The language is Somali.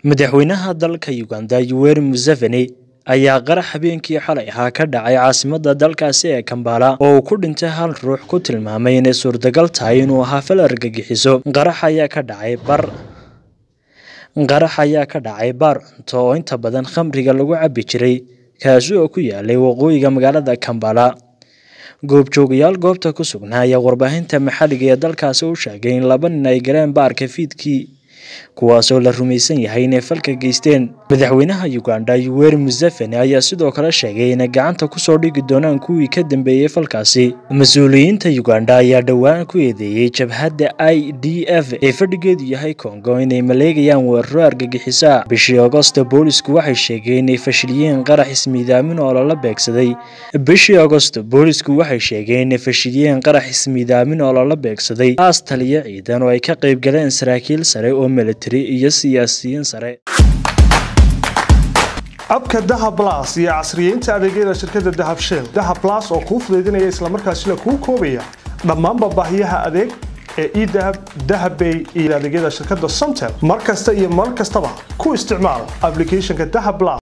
madaxweynaha dalka uganda yoweri museveni ayaa qarax habeenkii xalay ahaa ka dhacay caasimadda dalkaasi ee kambala oo uu ku dhintay hal ruux ku tilmaamay inay suurtagal tahay inuu ahaa fal argagixiso qarax ayaa ka dhacay bar qarax ayaa ka dhacay baar cunto oo inta badan khamriga lagu cabbi jiray kaasi oo ku yaalay waqooyiga magaalada kambala goobjoogayaal goobta ku sugnaa ayaa warbaahinta maxalliga ee dalkaasi u sheegay in laba nin ay galeen baarka fiidkii kuwaasoo la rumaysan yahay inay falka geysteen madaxweynaha uganda yoweri museveni ayaa sidoo kale sheegay inay gacanta kusoo dhigi doonaan kuwii ka dambeeyey falkaasi mas-uuliyiinta uganda ayaa dhowaan ku eedeeyey jabhadda i d f ee fadhigeedu yahay kongo inay maleegayaan weeraro argagixisa bishii agosto boolisku waxay sheegeen inay fashiliyeen qarax ismiidaamin oo lala beegsaday bishii agosto boolisku waxay sheegeen inay fashiliyeen qarax ismiidaamin oo lala beegsaday aas taliyo ciidan oo ay ka qayb galeen saraakiil sare oo militari iyo siyaasiyiin sare abka dahab las iyo casriyeynta adeegyada shirkadda dahab shell dahab las oo kuu fudaydinaya islamarkaasina kuu koobaya dhammaanba baahiyaha adeeg ee edahab dahabbay iyo adeegyada shirkadda somtel mar kasta iyo mar kastaba ku isticmaal aplicathonka dahab las